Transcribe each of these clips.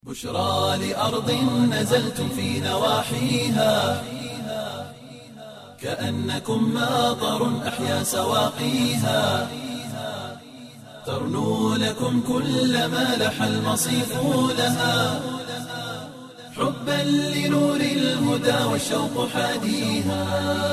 بشرى لأرض نزلتم في نواحيها كأنكم ماطر أحيا سواقيها ترنو لكم كل ما لح المصيف لها حبا لنور الهدى والشوق حاديها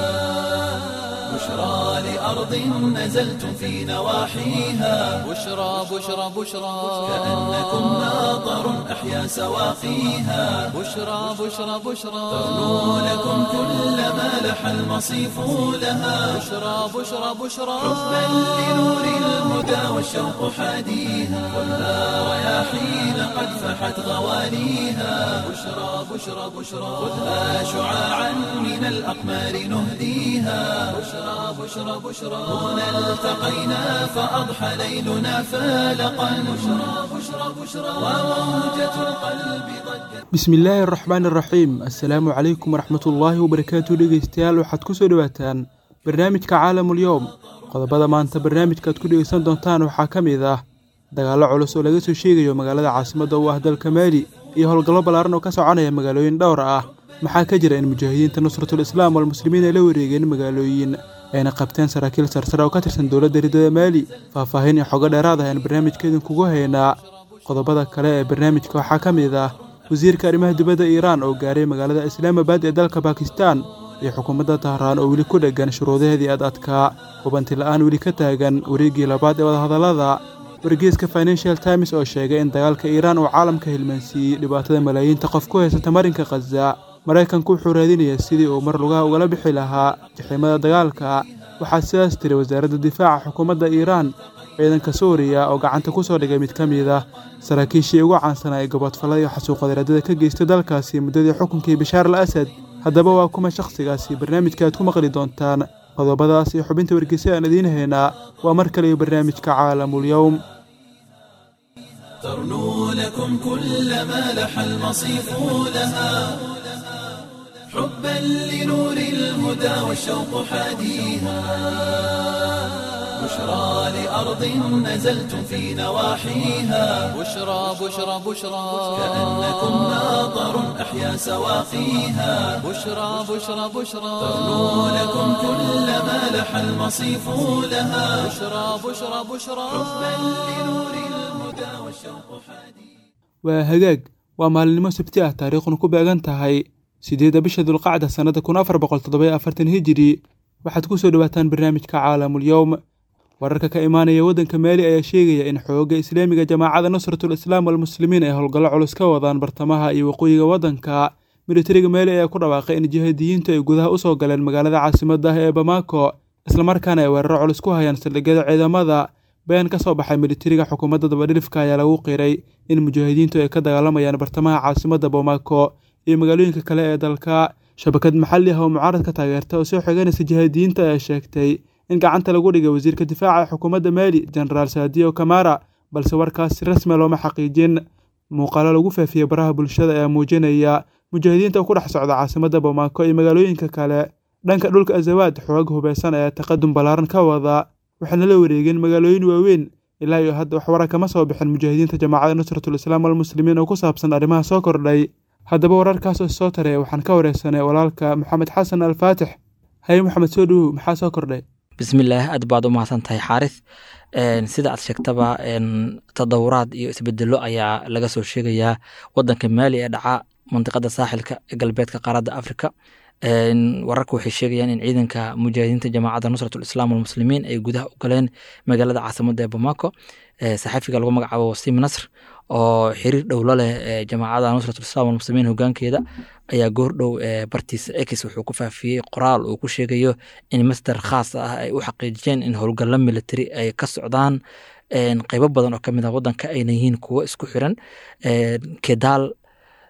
بشرى لأرض نزلتم في نواحيها بشرى بشرى بشرى كأنكم ماطر أحيا سواقيها بشرى بشرى بشرى ترنو لكم كل ما لح المصيف لها بشرى بشرى بشرى حبا لنور الهدى والشوق حاديها خذها رياحين قد فحت غوانيها بشرى بشرى بشرى خذها شعاعا من الأقمار نهديها بشرى بشرى بشرى هنا التقينا فأضحى ليلنا فالقا بشرى بشرى بشرى وموجة القلب ضجت bismillaahi araxmaan araxiim assalaamu calaykum waraxmatullaahi wabarakaatu dhegeystayaal waxaad ku soo dhowaataan barnaamijka caalamul-yowm qodobada maanta barnaamijka aad ku dhegeysan doontaan waxaa ka mid ah dagaallo culus oo laga soo sheegayo magaalada caasimadda u ah dalka maali iyo howlgallo ballaaran oo ka soconaya magaalooyin dhowr ah maxaa ka jira in mujaahidiinta nusratul islaam walmuslimiin ay la wareegeen magaalooyin ayna qabteen saraakiil sarsare oo ka tirsan dowladda ridada maali faahfaahin iyo xogo dheeraad ah ayaan barnaamijka idinkugu haynaa qodobada kale ee barnaamijka waxaa ka mid ah wasiirka arrimaha dibadda iiraan oo gaaray magaalada islaamabad ee dalka bakistan iyo xukuumadda tahraan oo weli ku dheggan shuruudaheedii ad adkaa hubanti la-aan weli ka taagan wareeggii labaad ee wadahadallada wargeeska financial times oo sheegay in dagaalka iiraan uu caalamka hilmaansiiyey dhibaatada malaayiinta qof ku haysata marinka khaza maraykanku wuxuu raadinayaa sidii uu mar lugaha ugala bixi lahaa jaxiimada dagaalka waxaa sidaas tiri wasaaradda difaaca xukuumadda iiraan ciidanka suuriya oo gacanta ku soo dhigay mid ka mid ah saraakiishii ugu caansanaa ee gobodfallada iyo xasuuqadeeraadada ka geystay dalkaasi muddadii xukunkii bashaar al asad haddaba waa kuma shakhsigaasi barnaamijka aad ku maqli doontaan qodobadaas iyo xubinta wargeysa aan idiin haynaa waa mar kale iyo barnaamijka caalamul-yowm ترنو لكم كل ما لح المصيف لها حبا لنور الهدى والشوق حاديها بشرى لأرض نزلتم في نواحيها بشرى بشرى بشرى كأنكم ماطر أحيا سواقيها بشرى بشرى بشرى ترنو لكم كل ما لح المصيف لها بشرى بشرى بشرى حبا لنور الهدى والشوق حاديها waa hagaag waa maalinimo sabti ah taariikhuna ku beegan tahay siddeedda bisha dulqacda sannada kun afar boqol toddobayo afartan hijiri waxaad ku soo dhowaataan barnaamijka caalamul-yowm wararka ka imaanaya waddanka maali ayaa sheegaya in xoogga islaamiga jamaacada nusratul islaam walmuslimiin ay howlgallo culus ka wadaan bartamaha iyo waqooyiga waddanka militariga maali ayaa ku dhawaaqay in jihaadiyiintu ay gudaha u soo galeen magaalada caasimadda ah ee bamako islamarkaana ay weeraro culus ku hayaan saldhigyada ciidamada bayaan ka soo baxay militariga xukuumadda dabadhilifka ayaa lagu qiray in mujaahidiintu ay ka dagaalamayaan bartamaha caasimadda bamako iyo magaalooyinka kale ee dalka shabakad maxalli ah oo mucaaradka taageerta oo soo xiganaysa jihaadiyiinta ayaa sheegtay in gacanta lagu dhigay wasiirka difaaca ee xukuumadda maali genaraal saadiyo kamara balse warkaas si rasmi looma xaqiijin muuqaalo lagu faafiyey baraha bulshada ayaa muujinaya mujaahidiinta oo ku dhex socda caasimadda bamako iyo magaalooyinka kale dhanka dhulka azawaad xoog hubeysan ayaa taqadum ballaaran ka wada waxaana la wareegeen magaalooyin waaweyn ilaa iyo hadda wax wara kama soo bixin mujaahidiinta jamaacada nusratul islaam walmuslimiin oo ku saabsan arrimaha soo kordhay haddaba wararkaas oo soo taray waxaan ka wareysanay walaalka maxamed xasan alfaatix haye maxamed soo dhowow maxaa soo kordhay bismillaah aad baad u mahadsan tahay xaaris sida aad sheegtaba tadawuraad iyo isbedelo ayaa laga soo sheegayaa wadanka maali ee dhaca mandiqada saaxilka ee galbeedka qaaradda afrika wararka waxay sheegayaan in ciidanka mujaahidiinta jamaacadda nusratul islaam walmuslimiin ay gudaha u galeen magaalada caasimadda ee bamako saxafiga lagu magacaabo wasiim nasr oo xiriir dhowlo leh jamaacada nusratul islam walmuslimiin hogaankeeda ayaa goordhow bartiisa ex wuxuu ku faafiyey qoraal uu ku sheegayo in masdar khaas ah ay u xaqiijiyeen in howlgallo military ay ka socdaan qeybo badan oo kamid ah wadanka ayna yihiin kuwo isku xiran kedaal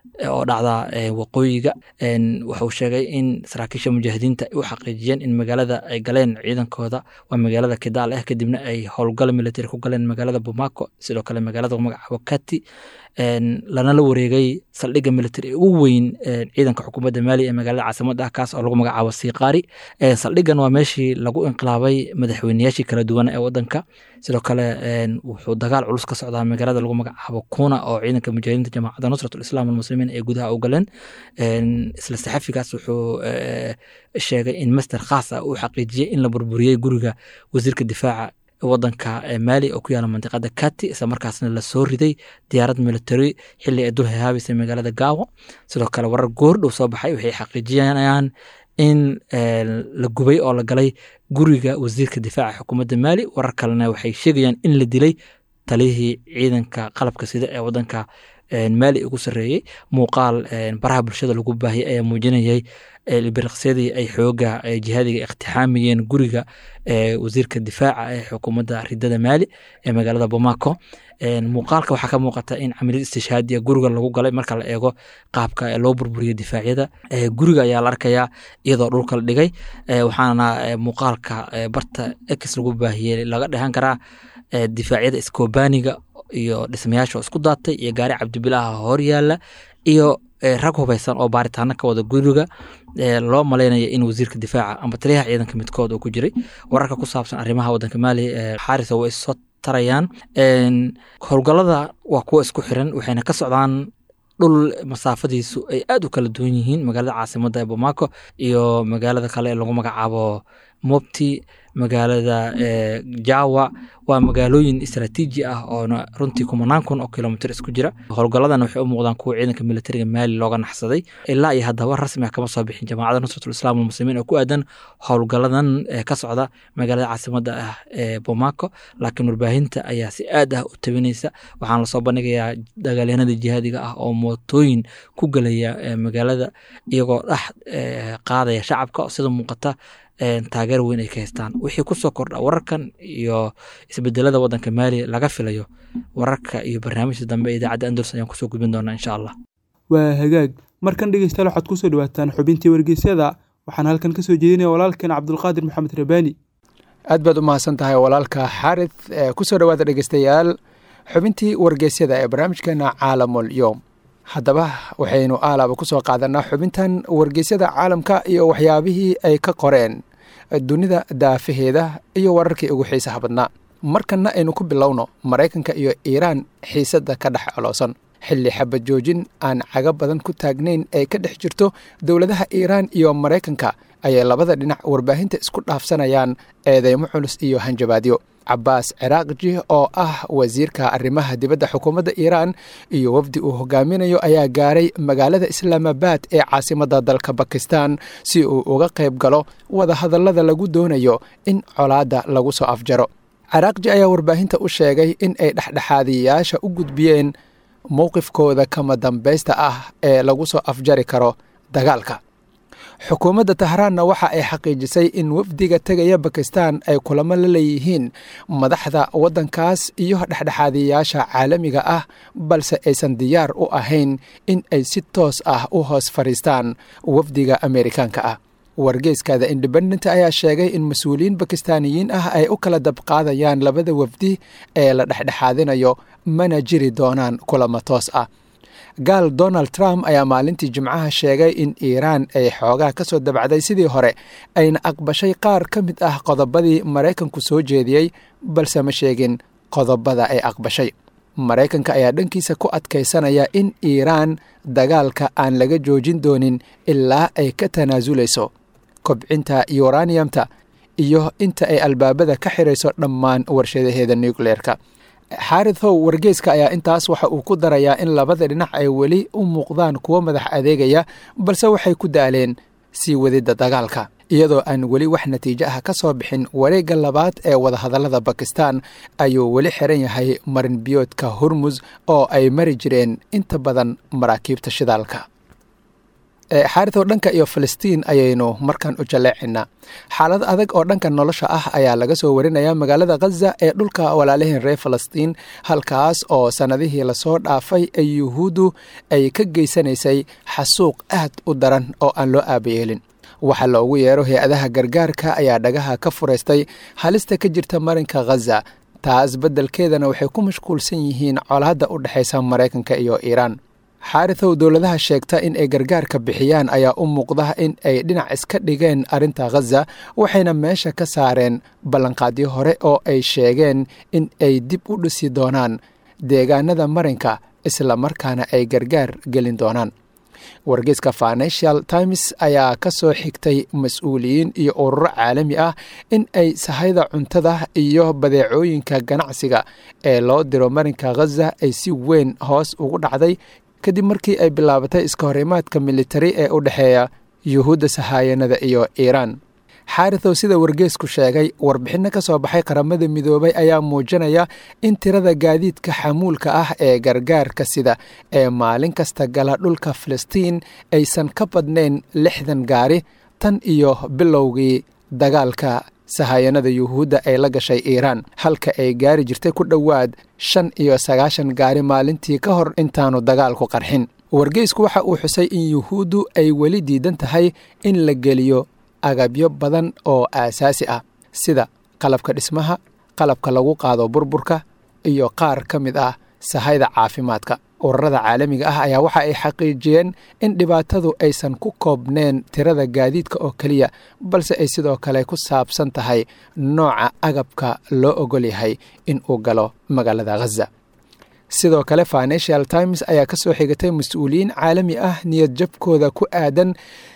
oo dhacda waqooyiga wuxuu sheegay in saraakiisha mujaahidiinta ay u xaqiijiyeen in magaalada ay galeen ciidankooda waa magaalada kidaal ah kadibna ay howlgal military ku galeen magaalada bumako sidoo kale magaalada magacaabo kati lana la wareegay saldhigga military ugu weyn ciidanka xukuumadda maali ee magaalada caasimada ah kaas oo lagu magacaabo siqaari saldhiggan waa meeshii lagu inqilaabay madaxweyneyaashii kala duwan ee wadanka sidoo kale wuxuu dagaal culus ka socdaa magaalada lagu magacaabo kuna oo ciidanka mujaahidiinta jamaacadda nusrat islam almuslimiin ee gudaha u galeen isla saxafigaas wuxuu sheegay in master khaas ah uu xaqiijiyey in la burburiyey guriga wasiirka difaaca wadanka maali oo ku yaala mandiqada kati isla markaasna lasoo riday diyaarad military xili ay dul hehaabeysay magaalada gaawo sidoo kale warar goordhow soo baxay waxay xaqiijinayaan in la gubay oo la galay guriga wasiirka difaaca xukuumadda maali warar kalena waxay sheegayaan in la dilay taliyihii ciidanka qalabka sida ee wadanka maali ugu sareeyey muuqaal baraha bulshada lagu baahiyay ayaa muujinayay biriqsyadii ay xooga jihaadiga iqtixaamayeen guriga wasiirka difaaca ee xukuumadda ridada maali ee magaalada bomako muuqaalka waxaa ka muuqata in camaliyad istishhaadiya guriga lagu galay marka la eego qaabka loo burburiyey difaacyada guriga ayaa la arkayaa iyadoo dhulka la dhigay waxaana muuqaalka barta ex lagu baahiyey laga dhehan karaa difaacyada iskobaniga iyo dhismayaasha isku daatay iyo gaari cabdibilaaha hor yaala iyo rag hubeysan oo baaritaano ka wada guriga loo malaynaya in wasiirka difaaca amba taliyaha ciidanka midkood uu ku jiray wararka ku saabsan arrimaha wadanka maali xaarisa way soo tarayaan howlgallada waa kuwa isku xiran waxayna ka socdaan dhul masaafadiisu ay aad u kala duwan yihiin magaalada caasimada ee bomako iyo magaalada kale ee lagu magacaabo mobti magaalada jawa waa magaalooyin istraatiiji ah oona runtii kumanaan kun oo kilomitr isku jira howlgalladan waxay u muuqdaan kuwa ciidanka militariga maali looga naxsaday ilaa iyo haddaba rasmi ah kama soo bixin jamaacadda nusratul islaam almuslimiin oo ku aadan howlgalladan ka socda magaalada caasimada ah ee bomako laakiin warbaahinta ayaa si aad ah u tabinaysa waxaana lasoo bandhigayaa dagaalyahanada jihaadiga ah oo mootooyin ku gelaya magaalada iyagoo dhex qaadaya shacabka sida muuqata taageer weyn ay ka haystaan wixii kusoo kordha wararkan iyo isbedelada wadanka maali laga filayo wararka iyo barnaamijka dambe idaacadda andalus ayaan kusoo gudbin doonaa insha allah waa hagaag markan dhegeystayaal waxaad kusoo dhawaataan xubintii wargeysyada waxaan halkan kasoo jeedinaya walaalkeen cabdulqaadir maxamed rabaani aad baad u mahadsan tahay walaalka xaarith kusoo dhowaada dhegeystayaal xubintii wargeysyada ee barnaamijkeena caalamul yowm haddaba waxaynu aalaaba ku soo qaadanaa xubintan wargeysyada caalamka iyo waxyaabihii ay ka qoreen dunida daafaheeda iyo wararkii ugu xiisaha badnaa markanna aynu ku bilowno maraykanka iyo iiraan xiisadda ka dhex coloosan xilli xabad joojin aan caga badan ku taagnayn ee ka dhex jirto dowladaha iiraan iyo maraykanka ayay labada dhinac warbaahinta isku dhaafsanayaan eedeymo culus iyo hanjabaadyo cabaas ciraaqji oo ah wasiirka arrimaha dibadda xukuumadda iiraan iyo wafdi uu hogaaminayo ayaa gaaray magaalada islaamabad ee caasimadda dalka bakistan si uu uga qayb galo wadahadallada lagu doonayo in colaadda lagu soo afjaro ciraaqji ayaa warbaahinta u sheegay in ay dhexdhexaadiyayaasha u gudbiyeen mowqifkooda kama dambaysta ah ee lagu soo afjari karo dagaalka xukuumadda tahraanna waxa ay xaqiijisay in wafdiga tegaya bakistan ay kulamo la leeyihiin madaxda waddankaas iyo dhexdhexaadiyayaasha caalamiga ah balse aysan diyaar u ahayn in ay si toos ah u hoos fadhiistaan wafdiga ameerikaanka ah wargeyskada independent ayaa sheegay in mas-uuliyiin bakistaaniyiin ah ay u kala dabqaadayaan labada wafdi ee la dhexdhexaadinayo mana jiri doonaan kulamo toos ah gaal donald trump ayaa maalintii jimcaha sheegay in iiraan ay xoogaa ka soo dabacday sidii hore ayna aqbashay qaar ka mid ah qodobadii maraykanku soo jeediyey balse ma sheegin qodobada ay aqbashay maraykanka ayaa dhankiisa ku adkaysanaya in iiraan dagaalka aan laga joojin doonin ilaa ay ka tanaasulayso kobcinta yuraniyamta iyo inta ay albaabada ka xirayso dhammaan warshadaheeda nucleerka xaarithow wargeyska ayaa intaas waxa uu ku darayaa in labada dhinac ay weli u muuqdaan kuwo madax adeegaya balse waxay ku daaleen sii wadidda dagaalka iyadoo aan weli wax natiijo ah ka soo bixin wareegga labaad ee wadahadallada bakistan ayuu weli xiran yahay marinbiyoodka hormus oo ay mari jireen inta badan maraakiibta shidaalka xaaritow dhanka iyo filistiin ayaynu markan u jaleecaynaa xaalad adag oo dhanka nolosha ah ayaa laga soo warinaya magaalada khaza ee dhulka walaalaheen reer falastiin halkaas oo sannadihii lasoo dhaafay ee yuhuuddu ay ka geysanaysay xasuuq aad u daran oo aan loo aabayeelin waxa loogu yeero hay-adaha gargaarka ayaa dhagaha ka furaystay halista ka jirta marinka khaza taas beddelkeedana waxay ku mashquulsan yihiin colaadda u dhexaysa maraykanka iyo iiraan xaaritow dowladaha sheegta in ay gargaarka bixiyaan ayaa u muuqda in ay dhinac iska dhigeen arrinta khaza waxayna meesha ka saareen ballanqaadyo hore oo ay sheegeen in ay dib u dhisi doonaan deegaanada marinka isla markaana ay gargaar gelin doonaan wargeyska financial times ayaa ka soo xigtay mas-uuliyiin iyo ururo caalami ah in ay sahayda cuntada iyo badeecooyinka ganacsiga ee loo diro marinka khaza ay si weyn hoos ugu dhacday kadib markii ay bilaabatay iska horimaadka militari ee u dhexeeya yuhuudda sahaayanada iyo iiraan xaaritow sida wargeesku sheegay warbixinno ka soo baxay qaramada midoobay ayaa muujinaya in tirada gaadiidka xamuulka ah ee gargaarka sida ee maalin kasta gala dhulka filistiin aysan ka badnayn lixdan gaari tan iyo bilowgii dagaalka sahaayanada yuhuudda ay la gashay iiraan halka ay gaari jirtay ku dhowaad shan iyo sagaashan gaari maalintii ka hor intaanu dagaalku qarxin wargeysku waxa uu xusay in yuhuuddu ay weli diidan tahay in la geliyo agabyo badan oo aasaasi ah sida qalabka dhismaha qalabka lagu qaado burburka iyo qaar ka mid ah sahayda caafimaadka ururada caalamiga ah ayaa waxa ay xaqiijiyeen in dhibaatadu aysan ku koobneen tirada gaadiidka oo keliya balse ay sidoo kale ku saabsan tahay nooca agabka loo ogol yahay in uu galo magaalada khaza sidoo kale financial times ayaa ka soo xigatay mas-uuliyiin caalami ah niyad jabkooda ku aadan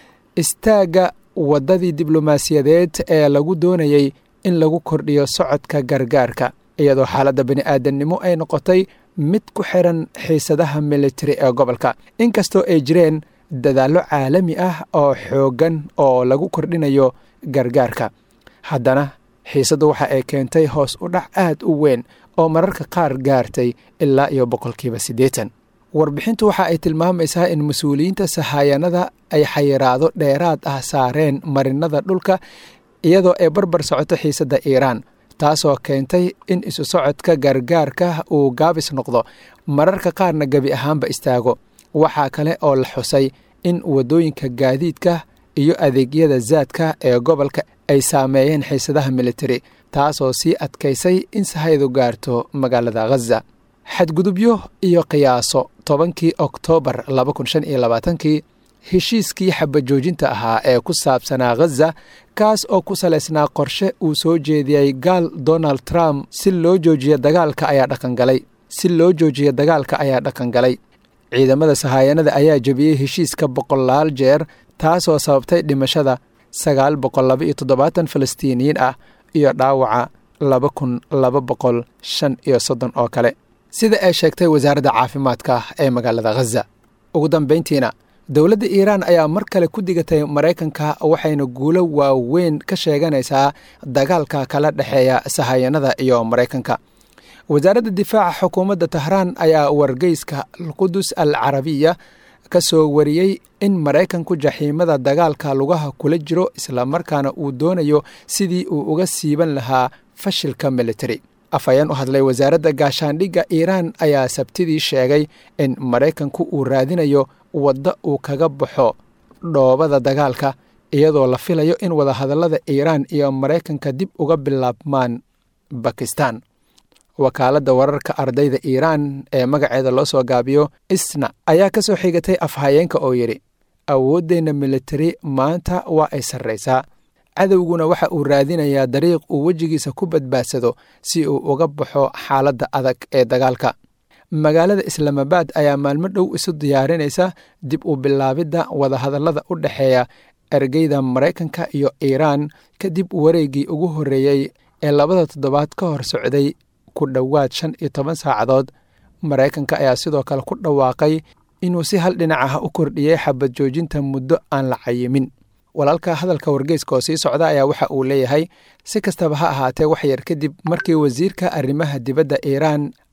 istaagga waddadii diblomaasiyadeed ee lagu doonayey in lagu kordhiyo socodka gargaarka iyadoo xaaladda bani aadamnimo ay noqotay mid ku xiran xiisadaha militari ee gobolka inkastoo ay jireen dadaallo caalami ah oo xooggan oo lagu kordhinayo gargaarka haddana xiisaddu waxa ay keentay hoos u dhac aad u weyn oo mararka qaar gaartay ilaa iyo boqolkiiba siddeetan warbixintu waxa ay tilmaamaysaa in mas-uuliyiinta sahaayanada ay xayiraado dheeraad ah saareen marinada dhulka iyadoo ay barbar socoto xiisadda iiraan taasoo keentay in isu socodka gargaarka uu gaabis noqdo mararka qaarna gebi ahaanba istaago waxaa kale oo la xusay in waddooyinka gaadiidka iyo adeegyada zaadka ee gobolka ay saameeyeen xiisadaha militari taasoo sii adkaysay in sahaydu gaarto magaalada khaza xadgudubyo iyo qiyaaso tobankii oktoobar labakunshaniyolabaatanki heshiiskii xabajoojinta ahaa ee ku saabsanaa khaza kaas oo ku salaysnaa qorshe uu soo jeediyey gaal donald trump si loo joojiyo dagaalka ayaa dhaqangalay si loo joojiyo dagaalka ayaa dhaqangalay ciidamada sahaayanada ayaa jebiyey heshiiska boqolaal jeer taasoo sababtay dhimashada sagaal boqol laba iyo toddobaatan falastiiniyiin ah iyo dhaawaca laba kun laba boqol shan iyo soddon oo kale sida ay sheegtay wasaaradda caafimaadka ee magaalada khaza ugu dambayntiina dowladda iiraan ayaa mar kale ku digatay maraykanka waxayna guulo waaweyn ka sheeganaysaa dagaalka kala dhexeeya sahayanada iyo maraykanka wasaaradda difaaca xukuumadda tahraan ayaa wargeyska alqudus al carabiya ka soo wariyey in maraykanku jaxiimada dagaalka lugaha kula jiro islamarkaana uu doonayo sidii uu uga siiban lahaa fashilka militari afhayeen u hadlay wasaaradda gaashaandhigga iiraan ayaa sabtidii sheegay in maraykanku uu raadinayo wadda uu kaga baxo dhoobada dagaalka iyadoo la filayo in wadahadallada iiraan iyo maraykanka dib uga bilaabmaan bakistan wakaaladda wararka ardayda iiraan ee magaceeda loo soo gaabiyo isna ayaa ka soo xigatay afhayeenka oo yidhi awooddeenna militari maanta waa ay sarraysaa cadowguna waxa uu raadinayaa dariiq uu wejigiisa ku badbaadsado si uu uga baxo xaaladda adag ee dagaalka magaalada islaamabaad ayaa maalmo dhow isu diyaarinaysa dib u bilaabidda wadahadallada u dhexeeya ergeyda maraykanka iyo iiraan kadib wareeggii ugu horreeyey ee labada toddobaad ka hor socday ku dhowaad shan iyo toban saacadood maraykanka ayaa sidoo kale ku dhawaaqay inuu si hal dhinac ah u kordhiyey xabad joojinta muddo aan la cayimin walaalka hadalka wargeyska oo sii socda ayaa waxa uu leeyahay si kastaba ha ahaatee wax yar kadib markii wasiirka arrimaha dibadda iiraan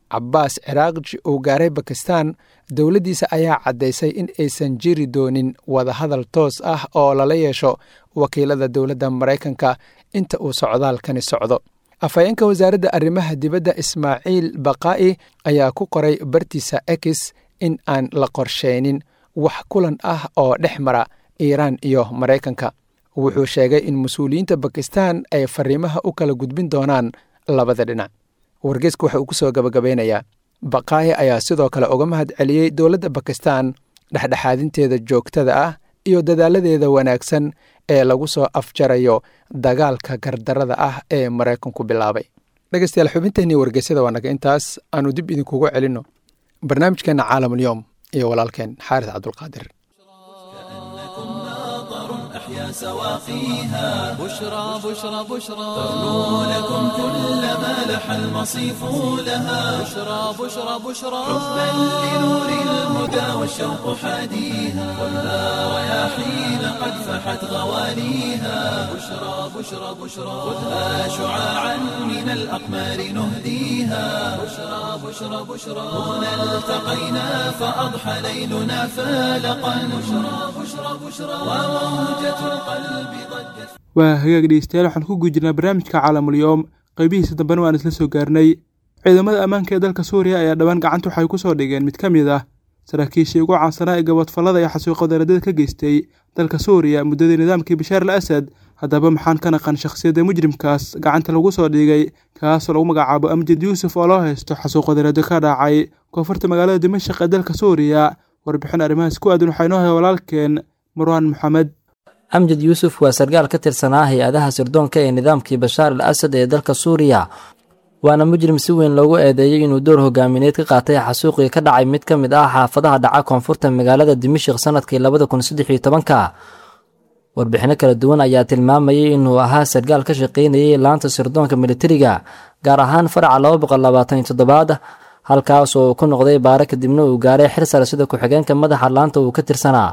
cabaas ciraaqji uu gaaray bakistan dowladdiisa ayaa caddaysay in aysan jiri doonin wadahadal toos ah oo lala yeesho wakiilada dowladda maraykanka inta uu socdaalkani socdo afhayeenka wasaaradda arrimaha dibadda ismaaciil baqaa'i ayaa ku qoray bartiisa ex in aan la qorsheynin wax kulan ah oo dhex mara iiraan iyo maraykanka wuxuu sheegay in mas-uuliyiinta bakistan ay fariimaha u kala gudbin doonaan labada dhinac wargeysku waxa uu ku soo gabagabeynayaa baqaahi ayaa sidoo kale uga mahad celiyey dowladda bakistan dhexdhexaadinteeda joogtada ah iyo dadaaladeeda wanaagsan ee lagu soo afjarayo dagaalka gardarada ah ee maraykanku bilaabay dhegeystayaal xubinteenii wargeysyada waa naga intaas aanu dib idinkugu celinno barnaamijkeenna caalamulyoom iyo walaalkeen xaaris cabdulqaadir أحيا سواقيها بشرى بشرى بشرى تغنو لكم كل ما لح المصيف لها بشرى بشرى بشرى حبا لنور الهدى والشوق حاديها ولا رياحين قد فحت غواليها بشرى بشرى بشرى خذها شعاعا من الأقمار نهديها بشرى بشرى بشرى هنا التقينا فأضحى ليلنا فالقا بشرى بشرى بشرى وموجة القلب ضجت waa hagaag dhegeystayaal waxaan ku gujirnaa barnaamijka caalamulyoom qaybihiisa dambena waan isla soo gaarnay ciidamada ammaanka ee dalka suuriya ayaa dhowaan gacanta waxay ku soo dhigeen mid ka mid ah saraakiishii ugu caansanaa ee gabadfallada iyo xasuuqadaradada ka geystay dalka suuriya muddadii nidaamkii bashaar al asad haddaba maxaan ka naqan shakhsiyadda mujrimkaas gacanta lagu soo dhigay kaasoo lagu magacaabo amjad yuusuf oo loo haysto xasuuqadarado ka dhacay koonfurta magaalada dimashaq ee dalka suuriya warbixin arrimahaas ku aadan waxaa inoo haya walaalkeen marwaan maxamed amjad yuusuf waa sargaal ka tirsanaa hay-adaha sirdoonka ee nidaamkii bashaar al asad ee dalka suuriya waana mujrim si weyn loogu eedeeyey inuu door hogaamineed ka qaatay xasuuqii ka dhacay mid ka mid ah xaafadaha dhaca koonfurta magaalada dimashik sanadkii labada kun saddex iyo tobanka warbixinno kala duwan ayaa tilmaamayay inuu ahaa sargaal ka shaqaynayay laanta sirdoonka militariga gaar ahaan faraca laba boqol labaatan iyo toddobaad halkaas oo uu ku noqday baare kadibna uu gaaray xir sare sida ku-xigeenka madaxa laanta uu ka tirsanaa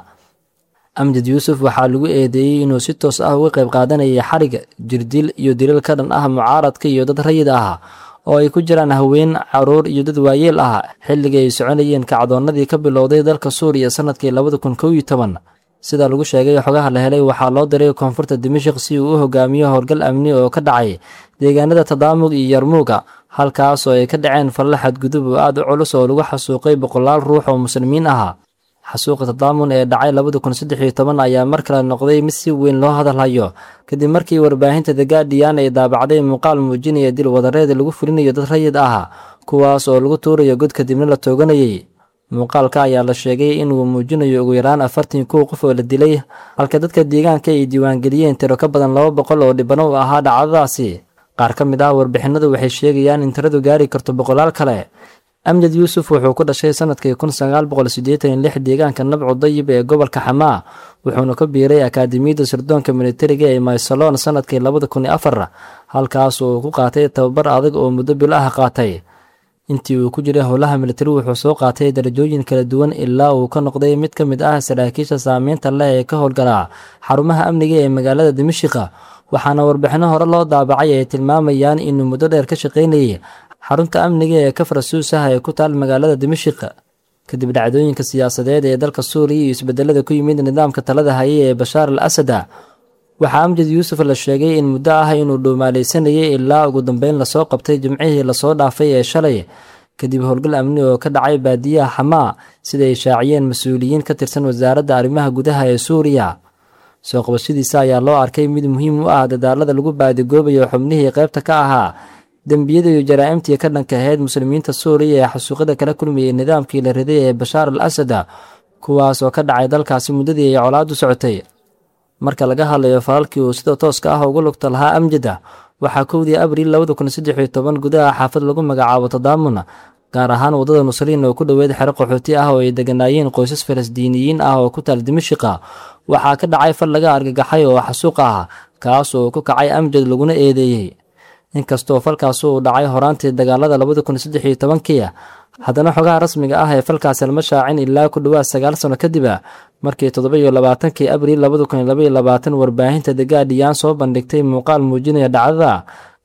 amjad yuusuf waxaa lagu eedeeyey inuu si toos ah uga qayb qaadanayay xarig jirdil iyo dilal ka dhan ah mucaaradka iyo dad rayid ah oo ay ku jiraan haween caruur iyo dad waayeel ah xilligii ay soconayeen kacdoonnadii ka bilowday dalka suuriya sanadkii labada kun kow iyo toban sida lagu sheegay xogaha la helay waxaa loo diray koonfurta dimashik si uu u hogaamiyo howlgal amni oo ka dhacay deegaanada tadaamug iyo yarmuuga halkaas oo ay ka dhaceen falla xadgudub oo aad u culus oo lagu xasuuqay boqolaal ruux oo muslimiin ah xasuuqa tadaamun ee dhacay labada kun saddex iyo toban ayaa mar kale noqday mid si weyn loo hadalhayo kadib markii warbaahinta the guardian ay daabacday muuqaal muujinaya dil wadareed lagu fulinayo dad rayid ah kuwaas oo lagu tuurayo god kadibna la tooganayay muuqaalka ayaa la sheegay inuu muujinayo ugu yaraan afartan kow qof oo la dilay halka dadka deegaanka ay diiwaangeliyeen tiro ka badan laba boqol oo dhibano u ahaa dhacdadaasi qaar ka mid ah warbixinadu waxay sheegayaan in tiradu gaari karto boqolaal kale amjad yuusuf wuxuu ku dhashay sanadkii kun sagaal boqol siddeetan iyo lix deegaanka nabcu dayib ee gobolka xamaa wuxuuna ka biiray akaademiyadda sirdoonka militariga ee maysalon sanadkii labada kun iyo afar halkaas uu ku qaatay tababar adag oo muddo bil ah qaatay intii uu ku jiray howlaha militari wuxuu soo qaatay darajooyin kala duwan ilaa uu ka noqday mid ka mid ah saraakiisha saameynta leh ee ka howlgala xarumaha amniga ee magaalada dimashika waxaana warbixino hore loo daabacay ay tilmaamayaan inuu muddo dheer ka shaqaynayay xarunta amniga ee kafra suusah ee ku taal magaalada dimashik kadib dhacdooyinka siyaasadeed ee dalka suuriya iyo isbedelada ku yimid nidaamka talada hayay ee bashaar al asada waxaa amjad yuusuf la sheegay in muddo ah inuu dhuumaalaysanayay ilaa ugu dambeyn lasoo qabtay jimcihii lasoo dhaafay ee shalay kadib howlgal amni oo ka dhacay baadiyaha xamaa sida ay shaaciyeen mas-uuliyiin ka tirsan wasaaradda arrimaha gudaha ee suuriya soo qabashadiisa ayaa loo arkay mid muhiim u ah dadaalada lagu baadigoobayo xubnihii qaybta ka ahaa dembiyada iyo jaraa'imtii ka dhanka ahayd muslimiinta suuriya ee xasuuqada kala kulmayay nidaamkii la riday ee bashaar al asada kuwaas oo ka dhacay dalkaasi muddadii ay colaadu socotay marka laga hadlayo falalkii uu sida tooska ah ugu lugta lahaa amjada waxaa kowdii abriil labada kun saddex iyo toban gudaha xaafad lagu magacaabo tadaamun gaar ahaan waddada nusriin oo ku dhoweed xero qaxooti ah oo ay deganaayeen qoysas falasdiiniyiin ah oo ku taal dimashika waxaa ka dhacay fal laga argagaxay oo xasuuq ah kaas oo ku kacay amjad laguna eedeeyey inkastoo falkaasi uu dhacay horaantii dagaalada labada kun saddex iyo tobankii haddana xogaha rasmiga ah ee falkaasi lama shaacin ilaa ku dhowaad sagaal sano kadib markii toddoba iyo labaatankii abriil labada kun iyo laba iyo labaatan warbaahinta the guardian soo bandhigtay muuqaal muujinaya dhacdada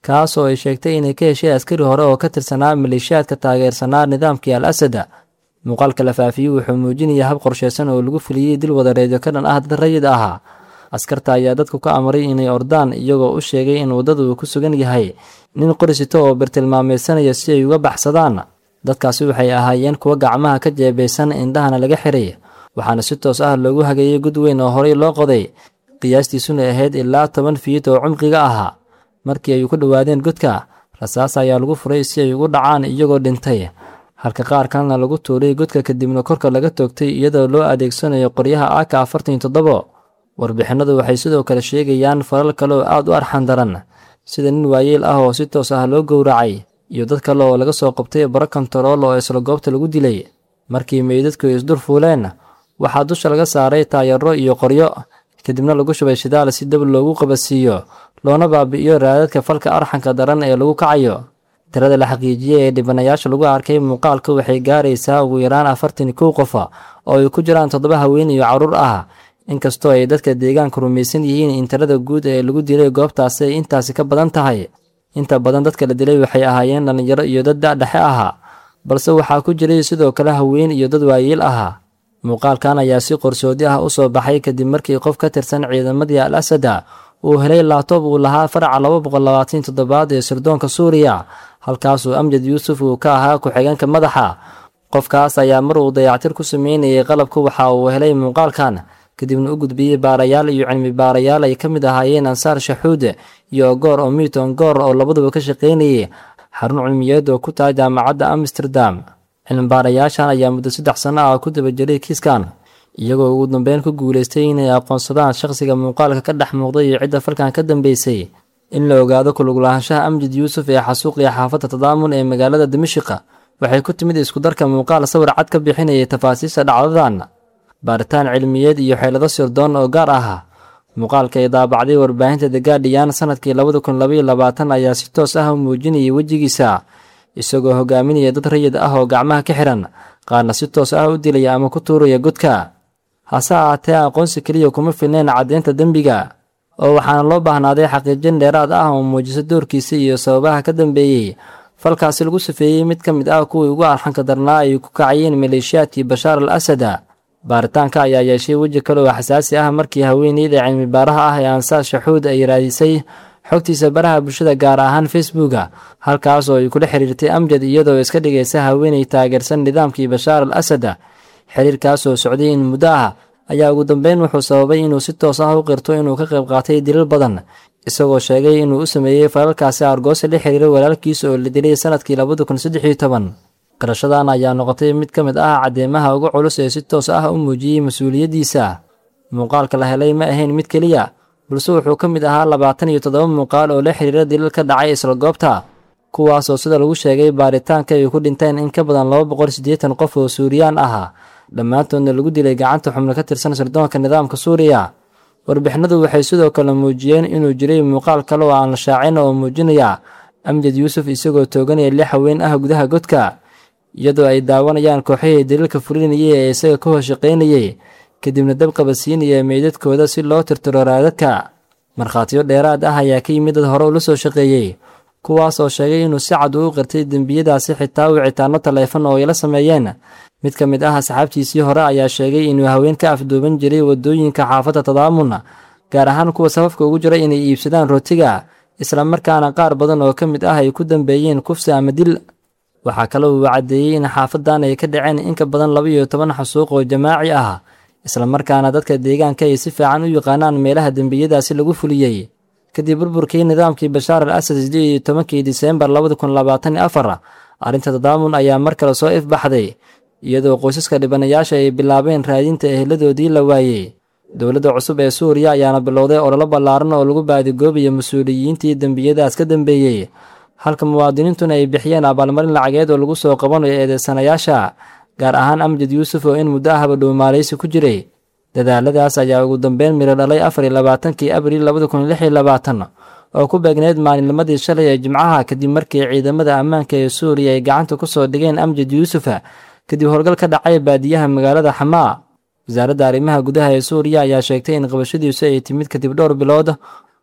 kaas oo ay sheegtay inay ka heshay askari hore oo ka tirsanaa maleeshiyaadka taageersanaa nidaamkii al asada muuqaalka la faafiyey wuxuu muujinaya hab qorshaysan oo lagu fuliyey dil wadareedyo ka dhan ah dad rayid ahaa askarta ayaa dadku ka amray inay ordaan iyagoo u sheegay in waddadu uu ku sugan yahay nin qorisito oo birtilmaameysanaya si ay uga baxsadaan dadkaasi waxay ahaayeen kuwa gacmaha ka jeebeysan indhahana laga xiray waxaana si toos ah loogu hageeyey gud weyn oo horey loo qoday qiyaastiisuna ahayd ilaa toban fiid oo cumqiga ahaa markii ay ku dhowaadeen godka rasaas ayaa lagu furay si ay ugu dhacaan iyagoo dhintay halka qaar kalena lagu tuuray godka kadibna korka laga toogtay iyadoo loo adeegsanayo qoryaha aka afartan iyo toddobo warbixinadu waxay sidoo kale sheegayaan falal kale oo aad u arxan daran sida nin waayeel ah oo si toos ah loo gowracay iyo dad kale oo laga soo qabtay baro kontarool oo isla goobta lagu dilay markii meydadku isdur fuuleen waxaa dusha laga saaray taayaro iyo qoryo kadibna lagu shubay shidaal si dab loogu qabadsiiyo loona baabi'iyo raadadka falka arxanka daran ee lagu kacayo tirada la xaqiijiyey ee dhibanayaasha lagu arkay muuqaalka waxay gaaraysaa ugu yaraan afartan kow qofa oo ay ku jiraan toddoba haween iyo carruur ah inkastoo ay dadka deegaanka rumaysan yihiin in tirada guud ee lagu dilay goobtaasi ay intaasi ka badan tahay inta badan dadka la dilay waxay ahaayeen dhallinyaro iyo dad da-dhexe ahaa balse waxaa ku jiray sidoo kale haween iyo dad waayeel ahaa muuqaalkan ayaa si qorsoodi ah u soo baxay kadib markii qof ka tirsan ciidamadii al asada uu helay laabtoob uu lahaa faraca laba boqol labaatan toddobaad ee sirdoonka suuriya halkaasuu amjad yuusuf uu ka ahaa ku-xigeenka madaxa qofkaas ayaa mar uu dayactir ku sameynayay qalabka waxa uu helay muuqaalkan kadibna u gudbiyey baarayaal iyo cilmi baarayaal ay ka mid ahaayeen ansaar shaxuud iyo ogoor oo miton goor oo labaduba ka shaqaynayay xarun cilmiyeed oo ku tahay jaamacadda amsterdam cilmibaarayaashan ayaa muddo saddex sanno ah ku daba jiray kiiskan iyagoo ugu dambeyn ku guulaystay inay aqoonsadaan shaqsiga muuqaalka ka dhex muuqday iyo cidda falkan ka dambeysay in la ogaado kuluglaanshaha amjid yuusuf ee xasuuqiya xaafadda tadaamun ee magaalada dimashiqa waxay ku timid iskudarka muuqaal sawir cad ka bixinayay tafaasiista dhacdadan baaritaan cilmiyeed iyo xeelado sirdoon oo gaar ah muuqaalka ay daabacday warbaahinta the guardian sanadkii labada kun labaiyo labaatan ayaa si toos ah u muujinayay wejigiisa isagoo hogaaminaya dad rayid ah oo gacmaha ka xiran qaarna si toos ah u dilaya ama ku tuuraya godka hase ahaatee aqoonsi keliya kuma filnayn caddeynta dembiga oo waxaana loo baahnaaday xaqiijin dheeraad ah oo muujiso doorkiisa iyo sababaha ka dambeeyey falkaasi lagu safeeyey mid ka mid ah kuwii ugu arxanka darnaa ay ku kacayeen maleeshiyaadkii bashaar al asada baaritaanka ayaa yeeshay weji kale oo xasaasi ah markii haweeneyda cilmi baaraha ah ee ansaar shaxuud ay raadisay xogtiisa baraha bulshada gaar ahaan facebooka halkaas oo ay kula xiriirtay amjad iyadoo iska dhigaysa haweeney taageersan nidaamkii bashaar al asada xiriirkaas oo socday in muddo ah ayaa ugu dambeyn wuxuu sababay inuu si toos ah u qirto inuu ka qayb qaatay dilal badan isagoo sheegay inuu u sameeyey falalkaasi argoosa la xiriira walaalkiisa oo la dilay sanadkii labada kun saddex iyo toban qirashadan ayaa noqotay mid ka mid ah caddeemaha ugu culus ee si toos ah u muujiyey mas-uuliyaddiisa muuqaalka la helay ma ahayn mid keliya balse wuxuu ka mid ahaa labaatan iyo toddoba muuqaal oo la xiriira dilal ka dhacay isla goobta kuwaasoo sida lagu sheegay baaritaanka ay ku dhinteen in ka badan laba boqol siddeetan qof oo suuriyaan ah dhammaantoodna lagu dilay gacanta xubno ka tirsan sirdoonka nidaamka suuriya warbixinadu waxay sidoo kale muujiyeen inuu jiray muuqaal kale oo aan la shaacin oo muujinaya amjad yuusuf isagoo tooganaya lix haween ah gudaha godka iyadoo ay daawanayaan kooxihii daliilka fulinayay ee isaga ka hoos shaqaynayay kadibna dab qabadsiinaya meydadkooda si loo tirtiro raadadka markhaatiyo dheeraad ah ayaa ka yimid dad hore ula soo shaqeeyey kuwaas oo sheegay inuu si cad uu qirtay dembiyadaasi xitaa wicitaano taleefon oo ay la sameeyeen mid ka mid ah asxaabtiisii hore ayaa sheegay inuu haween ka afduuban jiray waddooyinka xaafadda tadaamun gaar ahaan kuwa safafka ugu jira inay iibsadaan rootiga islamarkaana qaar badan oo ka mid ah ay ku dambeeyeen kufsi ama dil waxaa kale uu caddeeyey in xaafadan ay ka dhaceen in ka badan laba iyo toban xasuuq oo jamaaci ah islamarkaana dadka deegaanka ay si fiican u yaqaanaan meelaha dembiyadaasi lagu fuliyey kadib burburkii nidaamkii bashaar al asad siddeed iyo tobankii diseembar labada kun labaatan iyo afar arrinta tadaamun ayaa mar kale soo ifbaxday iyadoo qoysaska dhibanayaasha ay bilaabeen raadinta eheladoodii la waayey dowladda cusub ee suuriya ayaana bilowday ololo ballaaran oo lagu baadigoobayo mas-uuliyiintii dembiyadaas ka dambeeyey halka muwaadiniintuna ay bixiyeen abaalmarin lacageed oo lagu soo qabanayo eedeysanayaasha gaar ahaan amjad yuusuf oo in muddo ahba dhuumaalaysi ku jiray dadaaladaas ayaa ugu dambeyn miro dhalay afar iyo labaatankii abriil labada kun lix iyo labaatan oo ku beegneyd maalinnimadii shalay ee jimcaha kadib markii ciidamada ammaanka ee suuriya ay gacanta ku soo dhigeen amjad yuusuf kadib howlgal ka dhacay baadiyaha magaalada xamaa wasaaradda arrimaha gudaha ee suuriya ayaa sheegtay in qabashadiisu ay timid kadib dhowr bilood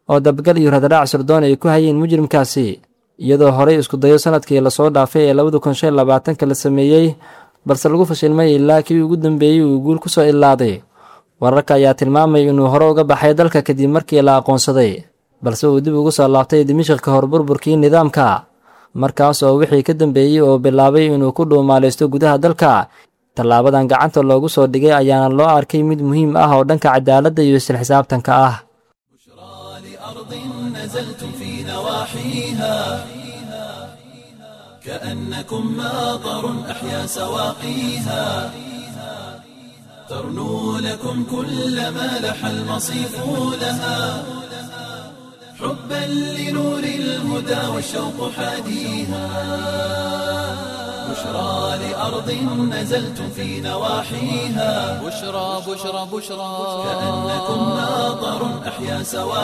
oo dabgal iyo radaraac sirdoon ay ku hayeen mujrimkaasi iyadoo horey isku dayo sanadkii lasoo dhaafay ee labada kun shan labaatanka la sameeyey balse lagu fashilmay ilaa kii ugu dambeeyey uu guul ku soo ilaaday wararka ayaa tilmaamaya inuu hore uga baxay dalka kadib markii la aqoonsaday balse uu dib ugu soo laabtay dimashik ka hor burburkii nidaamka markaas oo wixii ka dambeeyey oo bilaabay inuu ku dhuumaalaysto gudaha dalka tallaabadan gacanta loogu soo dhigay ayaana loo arkay mid muhiim ah oo dhanka cadaaladda iyo isla xisaabtanka ah لأرض نزلتم في نواحيها كأنكم ماطر أحيا سواقيها ترنو لكم كل ما لح المصيف لها حبا لنور الهدى والشوق حاديها بشرى لأرض نزلتم في نواحيها بشرى بشرى بشرى كأنكم ماطر أحيا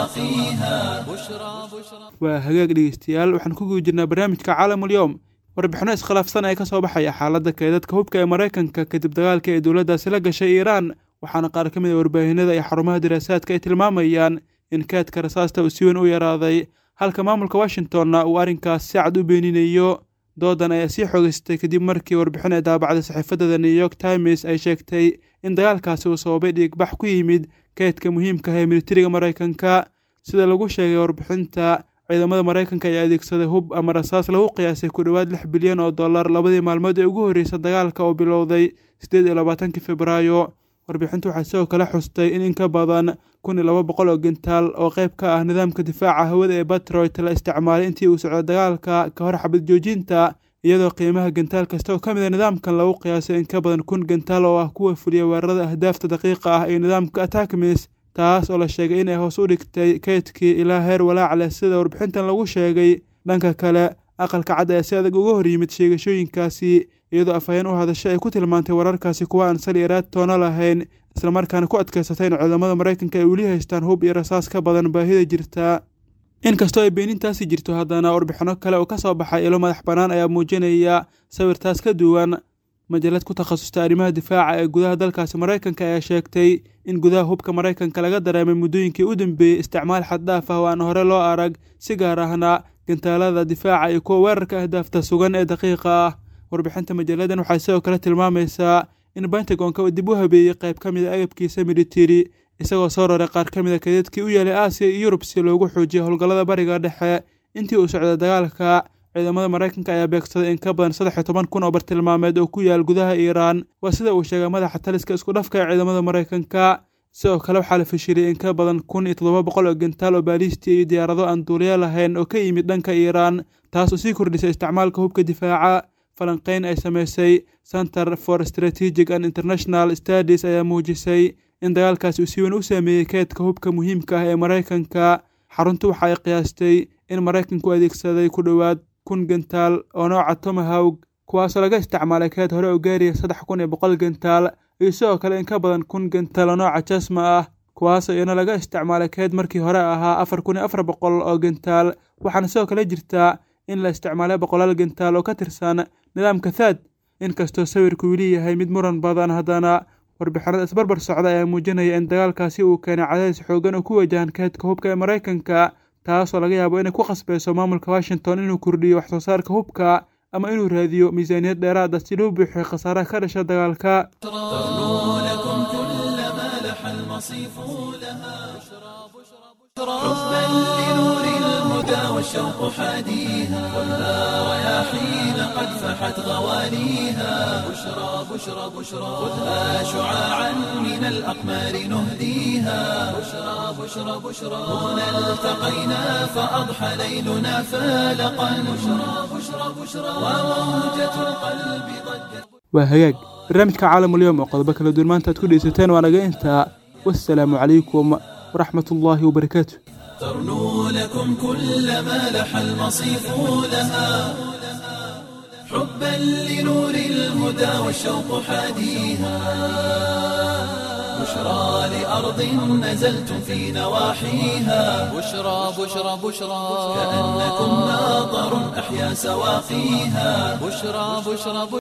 سواقيها بشرى بشرى waa hagaag dhegeystayaal waxaan ku guda jirnaa barnaamijka caalamul yowm warbixino iskhilaafsan ee ka soo baxaya xaaladda keedadka hubka ee maraykanka kadib dagaalka ee dowladdaasi la gashay iiraan waxaana qaar ka mid a warbaahinada iyo xarumaha daraasaadka ay tilmaamayaan in kaadka rasaasta uu si weyn u yaraaday halka maamulka washingtonna uu arrinkaas si cad u beeninayo doodan ayaa sii xoogeystay kadib markii warbixin ay daabacday saxiifadda the new york times ay sheegtay in dagaalkaasi uu sababay dhiigbax ku yimid kaydka muhiimka ah ee militariga maraykanka sida lagu sheegay warbixinta ciidamada maraykanka ayaa adeegsaday hub ama rasaas lagu qiyaasay ku dhowaad lix bilyan oo dollar labadii maalmood ee ugu horreysay dagaalka oo bilowday siddeed iyo labaatankii febraayo warbixintu waxay sidoo kale xustay in in ka badan kun iyo laba boqol oo gentaal oo qayb ka ah nidaamka difaaca hawada ee batroit la isticmaalay intii uu socday dagaalka ka hor xabad joojinta iyadoo qiimaha gentaal kasta oo ka mid a nidaamkan lagu qiyaasay in ka badan kun gentaal oo ah kuwa fuliya weerarada ahdaafta daqiiqa ah iyo nidaamka attackmis taas oo la sheegay inay hoos u dhigtay kaydkii ilaa heer walaac leh sida warbixintan lagu sheegay dhanka kale aqalka cad ayaa si adag uga hor yimid sheegashooyinkaasi iyadoo afhayeen u hadasho ay ku tilmaantay wararkaasi kuwa aan sal iraad toona lahayn islamarkaana ku adkaysatay in ciidamada maraykanka ay weli haystaan hub iyo rasaas ka badan baahida jirta inkastoo ay beenintaasi jirto haddana warbixino kale oo ka soo baxay ilo madax bannaan ayaa muujinaya sawirtaas ka duwan majalad ku takhasustay arrimaha difaaca ee gudaha dalkaasi maraykanka ayaa sheegtay in gudaha hubka maraykanka laga dareemay muddooyinkii u dambeeyey isticmaal xaddhaaf ah oo aan hore loo arag si gaar ahna gantaalada difaaca iyo kuwa weerarka ahdaafta sugan ee daqiiqa ah warbixinta majalladan waxay sidoo kale tilmaamaysaa in bentagonka uu dib u habeeyey qayb ka mid a agabkiisa militari isagoo soo raray qaar ka mid a kaydadkii u yeelay aasiya iyo yurub si loogu xoojiyo howlgallada bariga dhexe intii uu socday dagaalka ciidamada maraykanka ayaa beegsaday in ka badan saddex iyo toban kun oo bartilmaameed oo ku yaal gudaha iiraan waa sida uu sheegay madaxa taliska isku dhafka ee ciidamada maraykanka sidoo kale waxaa la fashiliyey in ka badan kun iyo toddoba boqol oo gentaal oo baalistiya iyo diyaarado aan duuliya lahayn oo ka yimid dhanka iiraan taas oo sii kordhisay isticmaalka hubka difaaca falanqeyn ay samaysay center for strategic and international studies ayaa muujisay in dagaalkaasi uu si weyn u saameeyey keedka hubka muhiimka ah ee maraykanka xaruntu waxa ay qiyaastay in maraykanku adeegsaday ku dhowaad kun gentaal oo nooca tomahawg kuwaasoo laga isticmaalay keed hore oo gaaraya saddex kun iyo boqol gentaal iyo sidoo kale in ka badan kun gentaal oo nooca jasma ah kuwaasoo iyana laga isticmaalay keed markii hore ahaa afar kun iyo afar boqol oo gentaal waxaana sidoo kale jirtaa in la isticmaalay boqolaal gentaal oo ka tirsan nidaamka thaad inkastoo sawirku weli yahay mid muran badan haddana warbixinada isbarbar socda ayaa muujinaya in dagaalkaasi uu keenay cadaadis xoogan oo ku wajahan keedka hubka ee maraykanka taasoo laga yaabo inay ku khasbayso maamulka washington inuu kordhiyo wax soo saarka hubka ama inuu raadiyo miisaaniyad dheeraada si loo buuxiyo khasaaraha ka dhasha dagaalka ترنو لكم كل ما لح المصيف لها حبا لنور الهدى والشوق حاديها ولا رياحين قد فحت غواليها بشرى بشرى بشرى خذها شعاعا من الأقمار نهديها بشرى بشرى بشرى هنا التقينا فأضحى ليلنا فالقا بشرى بشرى بشرى وموجة القلب ضجت waa hagaag barnaamijka caalamulyoom oo qodobo kala duwan maanta aad ku dhegeysateen waa naga intaa wassalaamu calaykum waraxmat ullaahi wabarakaatu ترنو لكم كل ما لح المصيف لها حبا لنور الهدى والشوق حاديها بشرى لأرض نزلتم في نواحيها بشرى بشرى بشرى كأنكم ناظر أحيا سواقيها بشرى بشرى